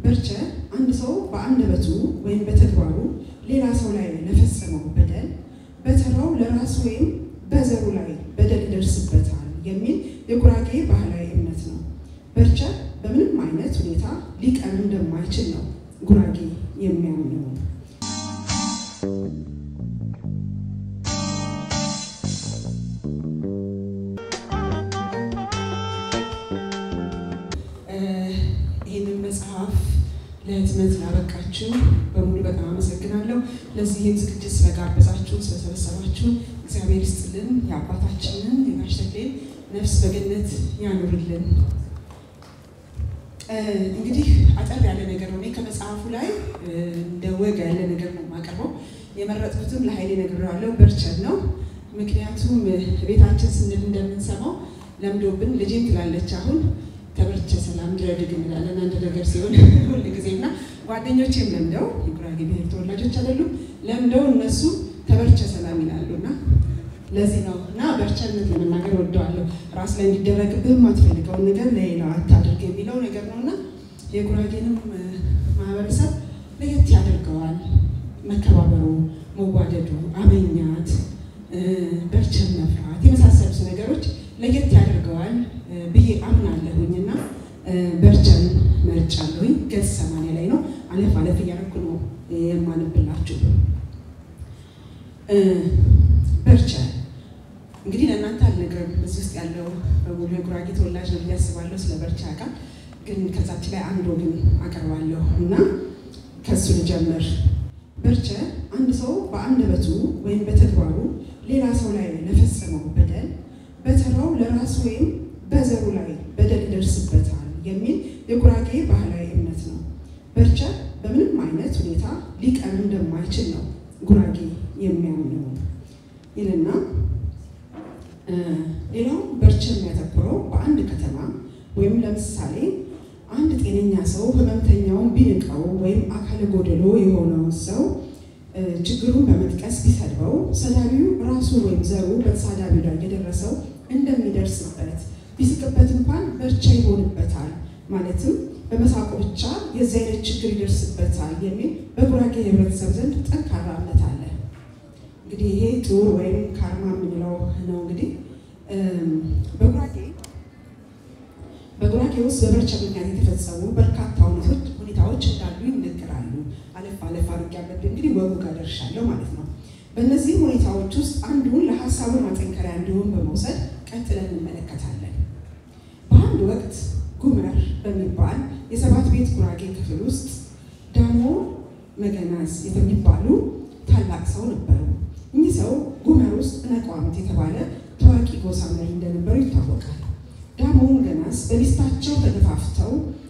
በርቸ አንድ ሰው በአንደበቱ ወይም በተግባሩ ሌላ ሰው ላይ ለፈጸመው በደል በተራው ለራሱ ወይም በዘሩ ላይ በደል ይደርስበታል የሚል የጉራጌ ባህላዊ እምነት ነው። በርቸ በምንም አይነት ሁኔታ ሊቀር እንደማይችል ነው ጉራጌ የሚያምነው። ይህንን መጽሐፍ ለህትመት ላበቃችሁ በሙሉ በጣም አመሰግናለሁ። ለዚህም ዝግጅት ስለጋበዛችሁ ስለሰበሰባችሁ እግዚአብሔር ይስጥልን። የአባታችንን የጋሽ ተክሌን ነፍስ በገነት ያኑርልን። እንግዲህ አጠር ያለ ነገር ነው። እኔ ከመጽሐፉ ላይ እንደ ወግ ያለ ነገር ነው የማቀርበው። የመረጥኩትም ለኃይሌ ነግሬዋለሁ፣ በርቸን ነው። ምክንያቱም ቤታችን ስንል እንደምንሰማው ለምዶብን ልጄም ትላለች አሁን ተበርቸ ሰላም ድረድግ እንላለን አንድ ነገር ሲሆን ሁል ጊዜ እና ጓደኞቼም ለምደው የጉራጌ ብሔር ተወላጆች አይደሉም ለምደው እነሱ ተበርቸ ሰላም ይላሉ እና ለዚህ ነው እና በርቸነት ለመናገር ወደዋለሁ። ራስ ላይ እንዲደረግብህ የማትፈልገውን ነገር ለሌላው አታድርግ የሚለው ነገር ነው እና የጉራጌንም ማህበረሰብ ለየት ያደርገዋል። መከባበሩ፣ መዋደዱ፣ አመኛት፣ በርቸን መፍራት የመሳሰሉት ነገሮች ለየት ያደርገዋል ብዬ አምናለሁኝ እና በርቸን መርጫለሁኝ። ገጽ ሰማንያ ላይ ነው። አለፍ አለፍ እያደረኩ ነው የማንብላችሁ። በርቸን እንግዲህ ለእናንተ አልነግርም። እዚህ ውስጥ ያለው በሙሉ የጉራጌ ተወላጅ ነው ብዬ አስባለሁ። ስለ በርቻ ያውቃል። ግን ከዛች ላይ አንድ ወግን አቀርባለሁ እና ከሱ ልጀምር። በርቸ አንድ ሰው በአንደበቱ ወይም በተግባሩ ሌላ ሰው ላይ ለፈጸመው በደል በተራው ለራሱ ወይም በዘሩ ላይ በደል ይደርስበታል የሚል የጉራጌ ባህላዊ እምነት ነው። በርቸ በምንም አይነት ሁኔታ ሊቀር እንደማይችል ነው ጉራጌ የሚያምነው ይልና ሌላው በርቸ የሚያተኩረው በአንድ ከተማ ወይም ለምሳሌ አንድ ጤነኛ ሰው ህመምተኛውን ቢንቀው ወይም አካለ ጎደሎ የሆነውን ሰው ችግሩን በመጥቀስ ቢሰድበው ሰዳቢው ራሱ ወይም ዘሩ በተሳዳቢው ላይ የደረሰው እንደሚደርስበት ቢስቅበት እንኳን በርቸ ይሆንበታል፣ ማለትም በመሳቁ ብቻ የዚህ አይነት ችግር ይደርስበታል የሚል በጉራጌ ህብረተሰብ ዘንድ ጠንካራ እምነት አለ። እንግዲህ ይሄ ጡር ወይም ካርማ የምንለው ነው። እንግዲህ በጉራጌ በጉራጌ ውስጥ በበርቸ ምክንያት የተፈጸሙ በርካታ ሁኔታዎች እንዳሉ ይነገራሉ። አለፍ አለፍ አድርጌ ያለብን እንግዲህ ወጉ ጋር ደርሻለሁ ማለት ነው። በእነዚህ ሁኔታዎች ውስጥ አንዱን ለሀሳቡ ማጠንከሪያ እንዲሆን በመውሰድ ቀጥለን እንመለከታለን። በአንድ ወቅት ጉመር በሚባል የሰባት ቤት ጉራጌ ክፍል ውስጥ ዳሞ መገናዝ የሚባሉ ታላቅ ሰው ነበሩ። እኚህ ሰው ጉመር ውስጥ ነቋምት የተባለ ታዋቂ ጎሳ መሪ እንደነበሩ ይታወቃል። ዳሞ መገናዝ በሚስታቸው ተገፋፍተው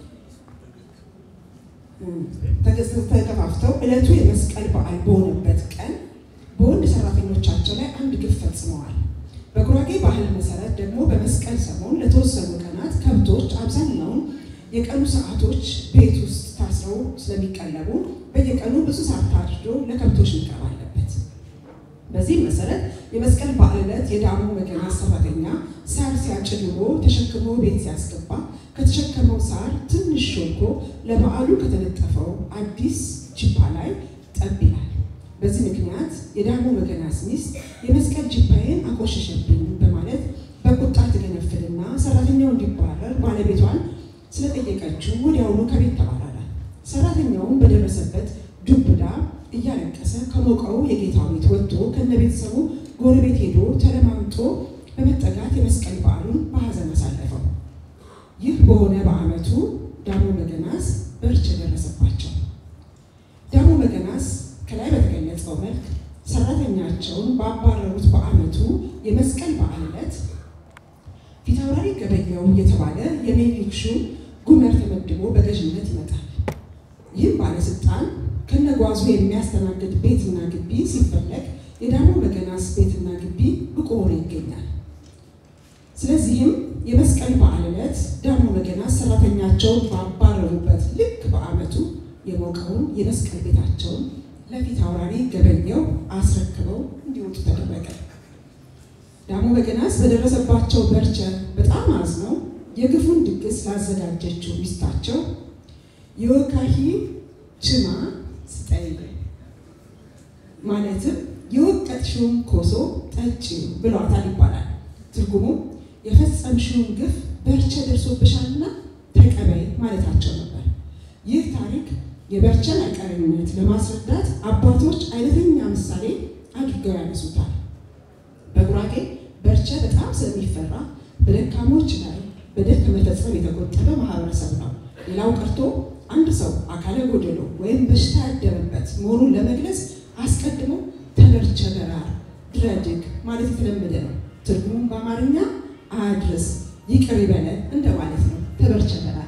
ተገፋፍተው ዕለቱ የመስቀል በዓል በሆነበት ቀን በወንድ ሰራተኞቻቸው ላይ አንድ ግፍ ፈጽመዋል። በጉራጌ ባህል መሰረት ደግሞ በመስቀል ሰሞን ለተወሰኑ ቀናት ከብቶች አብዛኛውን የቀኑ ሰዓቶች ቤት ውስጥ ታስረው ስለሚቀለቡ በየቀኑ ብዙ ሰዓት ታርዶ ለከብቶች መቅረብ አለበት። በዚህ መሰረት የመስቀል በዓል ዕለት የዳሞ መገናዝ ሰራተኛ ሳር ሲያጭድ ውሎ ተሸክሞ ቤት ሲያስገባ ከተሸከመው ሳር ትንሽ ሾልኮ ለበዓሉ ከተነጠፈው አዲስ ጅባ ላይ ጠብ ይላል። በዚህ ምክንያት የዳሞ መገናዝ ሚስት የመስቀል ጅባዬን አቆሸሸብኝ በማለት በቁጣ ትገነፍልና ሰራተኛው እንዲባረር ባለቤቷን ስለጠየቀችው ወዲያውኑ ከቤት ተባረረ። ሰራተኛውም በደረሰበት ዱብዳ እያለቀሰ ከሞቀው የጌታው ቤት ወጥቶ ከነ ቤተሰቡ ጎረቤት ሄዶ ተለማምጦ በመጠጋት የመስቀል በዓሉን በሀዘን አሳለፈው። ይህ በሆነ በዓመቱ ዳሞ መገናዝ በርቸ ደረሰባቸው። ዳሞ መገናዝ ከላይ በተገለጸው መልክ ሰራተኛቸውን ባባረሩት በዓመቱ የመስቀል በዓል ዕለት ፊታውራሪ ገበያው የተባለ የሜሊክ ሹም ጉመር ተመድቦ በገዥነት ይመጣል። ይህም ባለስልጣን ከነጓዙ የሚያስተናግድ ቤትና ግቢ ሲፈለግ የዳሞ መገናዝ ቤትና ግቢ ብቁ ሆኖ ይገኛል። ስለዚህም የመስቀል በዓል ዕለት ዳሞ መገናዝ ሰራተኛቸውን ባባረሩበት ልክ በዓመቱ የሞቀውን የመስቀል ቤታቸውን ለፊት አውራሪ ገበያው አስረክበው እንዲወጡ ተደረገ። ዳሞ መገናዝ በደረሰባቸው በርቸ በጣም አዝነው የግፉን ድግስ ላዘጋጀችው ሚስታቸው የወካሂ ችማ ስጠይ ማለትም የወቀጥሽውን ኮሶ ጠጪ ብሏታል ይባላል። ትርጉሙ የፈጸምሽውን ግፍ በርቸ ደርሶብሻልና ተቀበይ ማለታቸው ነበር። ይህ ታሪክ የበርቸን አይቀሬነት ለማስረዳት አባቶች አይነተኛ ምሳሌ አድርገው ያነሱታል። በጉራጌ በርቸ በጣም ስለሚፈራ በደካሞች ላይ በደል ከመፈጸም የተቆጠበ ማህበረሰብ ነው። ሌላው ቀርቶ አንድ ሰው አካለ ጎደሎ ወይም በሽታ ያደረበት መሆኑን ለመግለጽ አስቀድሞ ተበርቸ በራር ድረድግ ማለት የተለመደ ነው። ትርጉሙም በአማርኛ አድርስ ይቅር ይበለን እንደማለት ነው። ተበርቸ በራር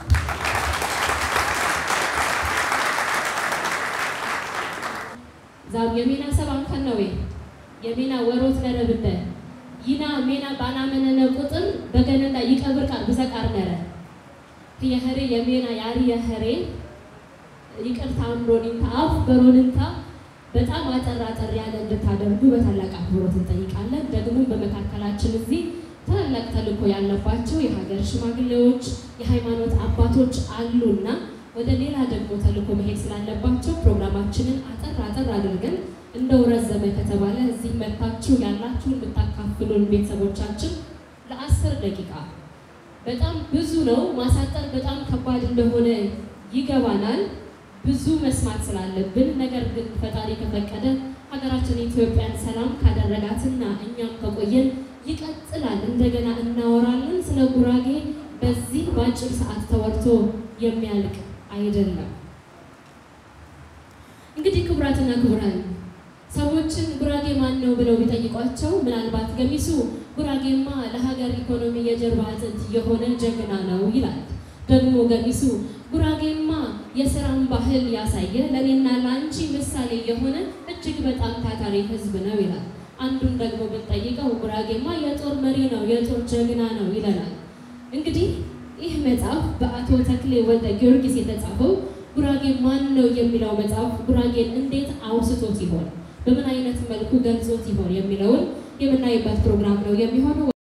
ዛብ የሜና ሰባን ከነዌ የሜና ወሮት ነረብደ ይና ሜና ባናመነነ ቁጥር በገነና ይቀብር ቃል ብዘቃር ነረ የኸሬ የሜና ያሪ የኸሬ ይቅርታ አምሮኒንታ አፍ በሮንንታ በጣም አጠር አጠር ያለ እንድታደርጉ በታላቅ አክብሮት እንጠይቃለን። ደግሞ በመካከላችን እዚህ ታላላቅ ተልእኮ ያለባቸው የሀገር ሽማግሌዎች፣ የሃይማኖት አባቶች አሉና ወደ ሌላ ደግሞ ተልእኮ መሄድ ስላለባቸው ፕሮግራማችንን አጠር አጠር አድርገን እንደው ረዘመ ከተባለ እዚህ መታችሁ ያላችሁን የምታካፍሉን ቤተሰቦቻችን ለአስር ደቂቃ በጣም ብዙ ነው። ማሳጠር በጣም ከባድ እንደሆነ ይገባናል። ብዙ መስማት ስላለብን ነገር ግን ፈጣሪ ከፈቀደ ሀገራችን ኢትዮጵያን ሰላም ካደረጋትና እኛም ከቆየን ይቀጥላል። እንደገና እናወራለን። ስለ ጉራጌ በዚህ በአጭር ሰዓት ተወርቶ የሚያልቅ አይደለም። እንግዲህ ክቡራትና ክቡራን ሰዎችን ጉራጌ ማን ነው ብለው ቢጠይቋቸው ምናልባት ገሚሱ ጉራጌማ ለሀገር ኢኮኖሚ የጀርባ አጥንት የሆነ ጀግና ነው ይላል። ደግሞ ገሚሱ ጉራጌማ የስራን ባህል ያሳየ ለእኔና ለአንቺ ምሳሌ የሆነ እጅግ በጣም ታታሪ ሕዝብ ነው ይላል። አንዱን ደግሞ ብንጠይቀው ጉራጌማ የጦር መሪ ነው፣ የጦር ጀግና ነው ይለናል። እንግዲህ ይህ መጽሐፍ በአቶ ተክሌ ወልደ ጊዮርጊስ የተጻፈው ጉራጌ ማን ነው የሚለው መጽሐፍ ጉራጌን እንዴት አውስቶት ይሆን፣ በምን አይነት መልኩ ገልጾት ይሆን የሚለውን የምናይበት ፕሮግራም ነው የሚሆነው።